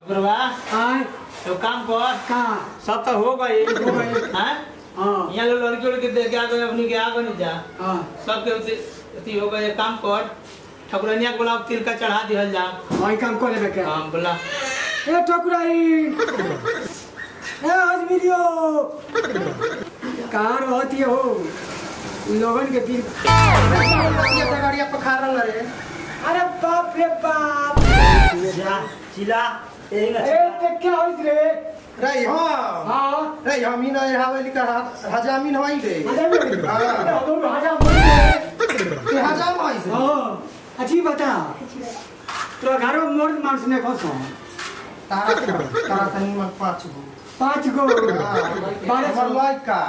गुरुआ आय तो काम कर का सब तो हो गई हो गई। हैं हाँ यहाँ लोग लड़की उड़की देख के आ गए अपनी के आ गए नहीं जा हाँ सबके उते- अथी हो गए काम कर ठकुरनिया के बोला तिल का चढ़ा दिहल जा वही काम कर लेबे के हाँ बोला ए ठकुराई ए अजमिरियो कहाँ रहती हो लोगन के दिल गाड़िया पखारल रे अरे बाप रे बाप चिला ए देख क्या होइत रे रे हाँ हाँ रे हमीन हवेली का हजामीन हवाई रे हजार में हाँ। हजार हजार बोल रे ये हजाम हवाई से हाँ अच्छी बता तो घरों मर्द मानुस ने खसो तारा तारा सनी मन पाँच गो पाँच गो बारह हमर सौ लइका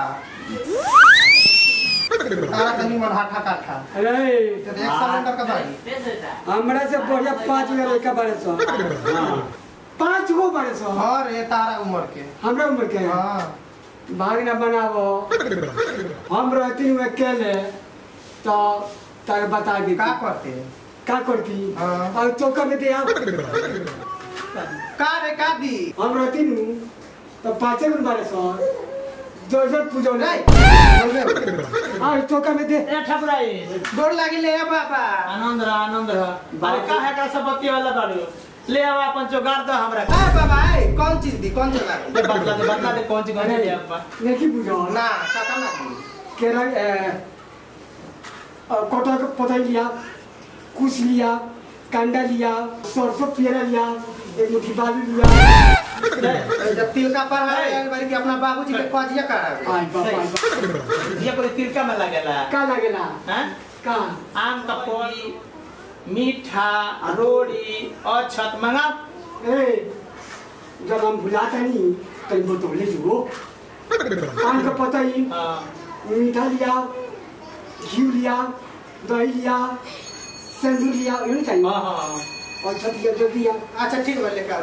तारा सनी मन हाथा काठा अरे तो एक सिलेंडर का भाई हमरा से बढ़िया पाँच गो लड़का बारह सौ पाँच गो बारह सौ हाँ रे तारा उम्र के हमरा उम्र के हाँ भाग न बनावो हम रहती हूँ अकेले तो तारे बता दी का करते का करती हाँ। और तो कर दे आप का रे का दी हम रहती हूँ तो पाँचे गुण बारह सौ दो सौ पूजो रे नहीं बोले और तो कर दे ए ठकुराई डोर लागी ले आ बाबा आनंद रह आनंद रह अरे का है का सब बत्ती वाला बाड़ू ले आओ अपन जोगाड़ दो हमरा आ बाबा ए कौन चीज दी कौन चला दे बतला दे बतला दे कौन सी कौन सी ले आपा नहीं पूजो ना काका ना दी केरल कटहल का पौधा लिया कुछ लिया कांडा लिया सरसों पेरा लिया एक मुट्ठी बालू लिया जब तिल का पर है बारी के अपना बाबूजी के कजिया करावे आई बाप आई बाप ये कोई तिलका में लगेला का लगेला हैं का आम का फल मीठा रोड़ी और छत मंगा ए जब हम भुलाता नहीं कहीं बोतले जो आम का पता ही हाँ मीठा लिया घी लिया दही लिया सिंदूर लिया ये नहीं चाहिए हाँ हाँ और छत लिया जो दिया अच्छा ठीक है लेकर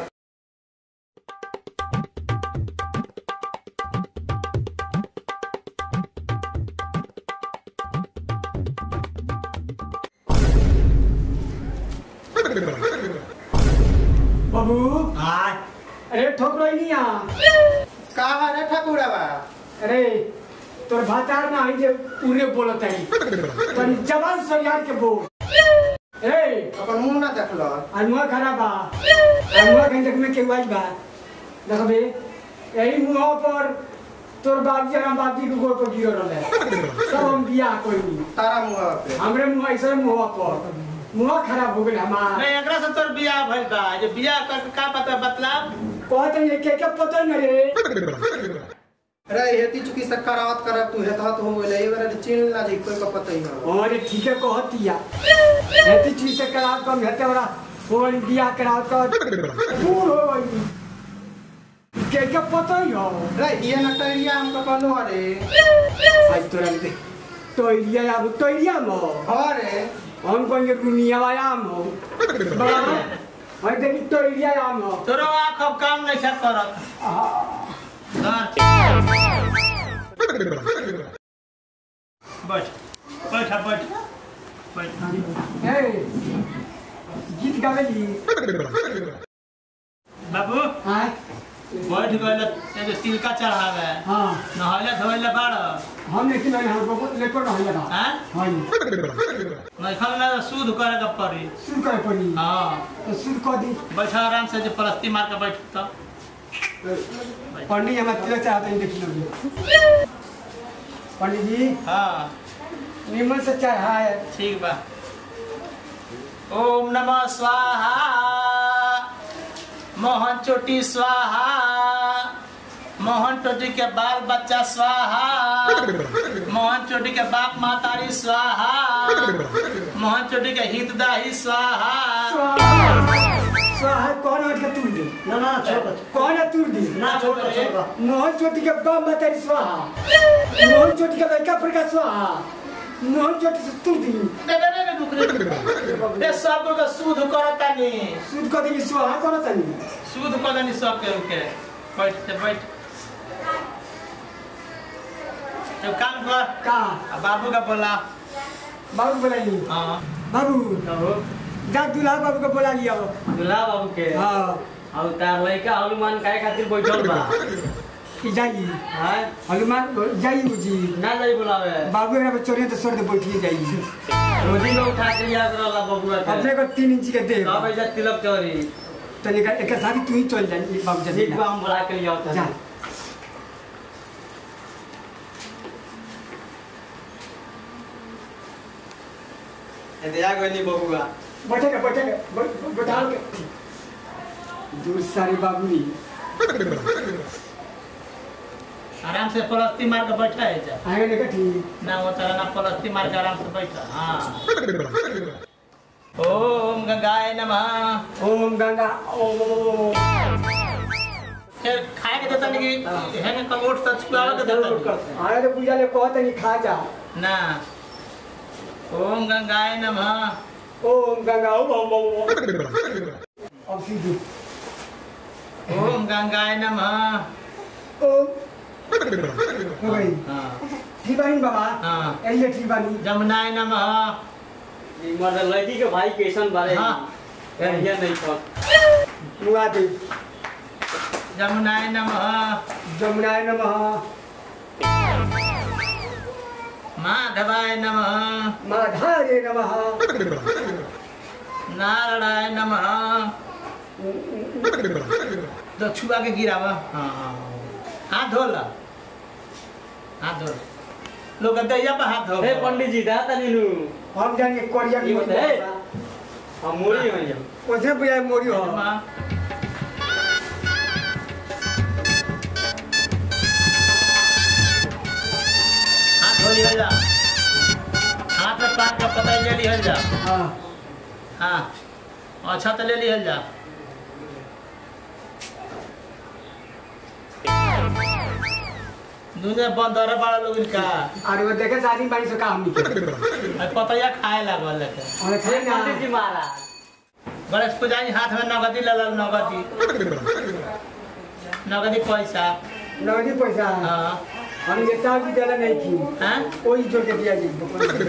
बाबू हाँ अरे ठोक रही नहीं यहाँ का है रे ठाकुरवा अरे तोर भातार ना आई जे पूरे बोलत है तनी जवान से याद के बोल ए अपन मुंह ना देखलो अनुआ खराब बा अनुआ के देख में के वाई बा देखबे यही मुंह पर तोर बाप जी हम बाप जी के गोड़ पर गिरो रहले सब हम बियाह कोई नहीं तारा मुंह पे हमरे मुंह ऐसे मुंह पर मुंह खराब हो गइल हमार नहीं एकरा से तोर बियाह भइल बा जे बियाह कर का पता बतला कहत है के के पता नहीं रे रे हेती चुकी से करावत करब तू हेत हत हो गइले ए बारे चिन ना जी कोई का पता ही ना अरे ठीक है कहतिया हेती चीज से कराव कम हेते वाला फोन बियाह कराव कर दूर हो गई के के पता ही हो रे ये ना टरिया हमको कहलो रे आज तोरा दे तो इलिया अब तो इलिया मो हां रे हम कहेंगे दुनिया वाला हो बराबर हाय देखी तो इलिया आम हो तोरो आँख अब काम नहीं छा करत बैठ बैठ बैठ बैठ ए गीत गावेली बाबू हाय बैठ गइल ते जो तिलका चढ़ावे हां नहले धोइले बाड़ हम लेकिन नहीं हम को लेकर रह लगा हैं हां नहीं खाना सूद करे के पड़ी सुन कर पड़ी हाँ तो सुन कर दी बैठा आराम से जो परस्ती मार के बैठ तो पंडित हमारे तिलक चाहते हैं देख लो पंडित जी हाँ निमन से चाय है ठीक बा ओम नमः स्वाहा मोहन चोटी स्वाहा मोहन चोटी के बाल बच्चा स्वाहा मोहन चोटी के बाप मातारी स्वाहा मोहन चोटी के हितदाही स्वाहा स्वाहा कौन है का तूर दे ना ना छोड़ कौन है तूर दे ना छोड़ छोड़ मोहन चोटी के बाप मातारी स्वाहा मोहन चोटी के लड़का फड़का स्वाहा मोहन चोटी से तूर दी दे दे दे रुक रे दे सब लोग सूद करता नी सुध कर दी स्वाहा कौन तनी सूद कर नी सब के रुके बैठ ते बैठ तो काम कर का आ बाबू का बोला बाबू बोलाई हाँ बाबू कहो जा दूल्हा बाबू को बोला लिया दुल्हा बाबू के हाँ और तार लड़का हनुमान काय खातिर बैठल बा कि जाई हां हनुमान जाई जी ना जाई बुलावे बाबू एकरा पे चोरी तो सर दे बैठिए जाई रोजी में उठा के याद रहला बबुआ के अपने को तीन इंच के दे कब ऐसा तिलक चोरी तनी का एक साथ तू ही चल जाई बाबू जी ठीक बा हम बुला के लिया जा इंतजार करनी बबुआ बैठे के बैठे के बै- बैठा के दूर सारी बाबू नी आराम से पलस्ती मार के बैठा है जा आएगा नहीं कठी ना वो तरह ना पलस्ती मार के आराम से बैठा हाँ ओम गंगाय नमः ओम गंगा ओम फिर खाए के देता नहीं कि है ना कमोट तक छुआवे के देता नहीं आए तो पूजा ले कहत नहीं खा जा ना ओम गंगाय नमः ओम गंगा ओम ओम ओम अब सीधे ओम गंगाय नमः ओम हो गई हाँ ठीक बानी बाबा हाँ ऐसे ठीक बानी जमुनाय नमः ई मर्द लड़की के भाई कैसन बारे हाँ। कहिया नहीं पर मुआ दे जमुनाय नमः जमुनाय नमः माधवाय नमः माधारे नमः नारायणाय नमः तो छुआ के गिरावा हाँ हाँ हाथ धो ला हाथ धो लोग दैया पे हाथ धो हे पंडित जी दा तनी नु हम जाने कोरिया ये की बताए। हम मोरी हो जा ओसे बुझाए मोरी हो हाथ धो लिहल जा हाथ में पान का पता ले लिहल जा हाँ हाँ अच्छा तो ले लिहल जा दुनिया बंद रहे बड़ा लोग इनका और वो देखे शादी बानी से काम नहीं अब पतैया खाए लागल लेके और खाए ना पंडित जी महाराज गणेश पूजा ही हाथ में नगदी ले लल नगदी नगदी पैसा नगदी पैसा हाँ हम ये साल की ज्यादा नहीं की हैं कोई जोड़ के दिया जी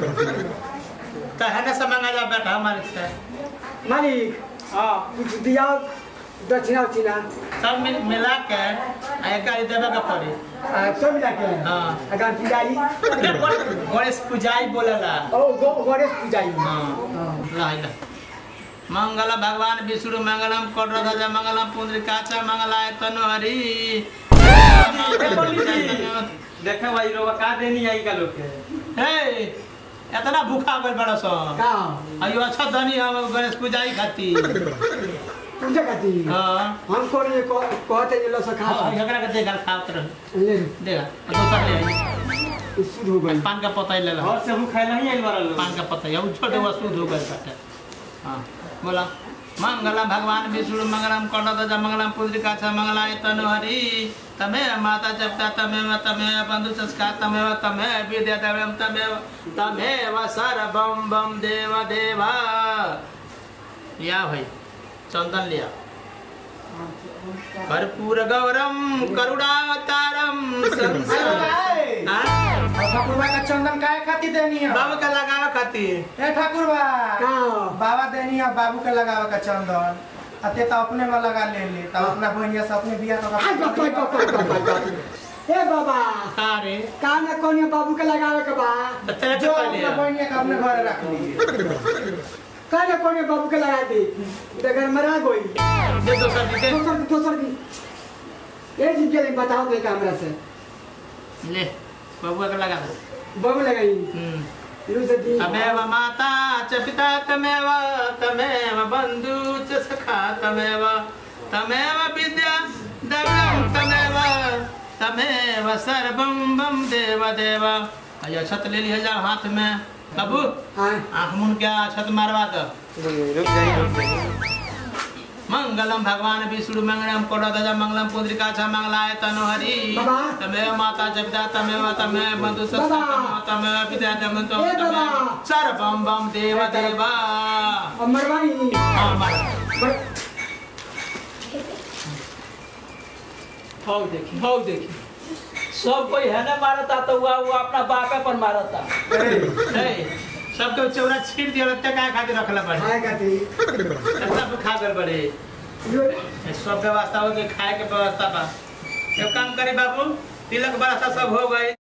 तो है ना से मंगा जा बेटा हमारे से मालिक हां कुछ दिया दक्षिणा उचिना सब मिल मिला के आ एक गाड़ी देवे के पड़ी सब मिला के हाँ। अगर पुजारी गणेश पूजाई बोलेला ओ गो गणेश पुजारी हाँ हाँ। ला ला मंगल भगवान विष्णु मंगलम कोटरध्वज मंगलम पुंडरीकाचा मंगलाय तनुहरि हे पंडित जी देखे भाई रोवा का देनी आई का लोग के हे इतना भूखा गल बड़ा सो का अयो अच्छा धनी हम गणेश पूजाई खाती पूजा करती हाँ हम कोन ये को- कहते जे लो सखा हाँ एकरा के देगा खावत रह ले देगा दोसर ले आई शुद्ध हो गई पान का पता ही ले ला घर से हम खाए नहीं आई वाला लोग पान का पता है वो छोटे वो शुद्ध हो गए बाटे हाँ बोला मंगलम भगवान विष्णु मंगलम कौंडध्वज मंगलम पुंडरीकाचा मंगलाय तनुहरि तमेव माता जपता तमेव तमेव बंधु संस्कार तमेव तमेव विद्या देवम तमेव तमेव सर्वम बम देव देवा लिया भाई चंदन लिया कर्पूर गौरम करुणावतारम संसार हाँ? ठाकुर बा का चंदन काय खातिर देनी है बाबू का लगावे खातिर ए ठाकुर बा का बाबा देनी है बाबू के लगावे का चंदन अते तो अपने में लगा ले ले तब अपना बहनिया से अपने बिया तो आई बाप रे बाप रे बाप रे बाप। ए बाबा का रे का न कोनी बाबू के लगावे के बा बच्चा जो जो अपना बहनिया के अपने घर रख ली का न कोनी बाबू के लगा दी इधर घर मरा गई दे दोसर जी दे दोसर दोसर की ये जी के लिए बताओ तो कैमरा से ले बबुआ का लगा दो बाबू लगाई हम्म। लू से दी तमेव माता च पिता तमेव तमेव बन्धु च सखा तमेव तमेव विद्या द्रव्यं तमेव तमेव सर्वं बम देव देव अयो छत ले लिया जा हाथ में कबू हां आँख मुन क्या छत मारवा दो रुक जाइए रुक जाइए मंगलम भगवान विष्णु मंगलम कोटध्वज मंगलम पुंडरीकाक्षा मंगलाय तनुहरि बाबा। तमेव माता जपिता तमेव तमेव बंधु सत्ता बाबा। तमेव पिता तमेव ए बाबा। सर्वम बम देव देवा अब मरवानी हाँ, मार। मर भाव देखी भाव देखी सब कोई है ना मारता तो हुआ वो अपना बापे पर मारता ए, सबके चौरा छीट दिया लगता काय खातिर रखला पड़े खाए खाती सब खा गल बड़े यो ये सब व्यवस्था हो गई खाए के व्यवस्था बा एक काम करी बाबू तिलक व्यवस्था सब हो गई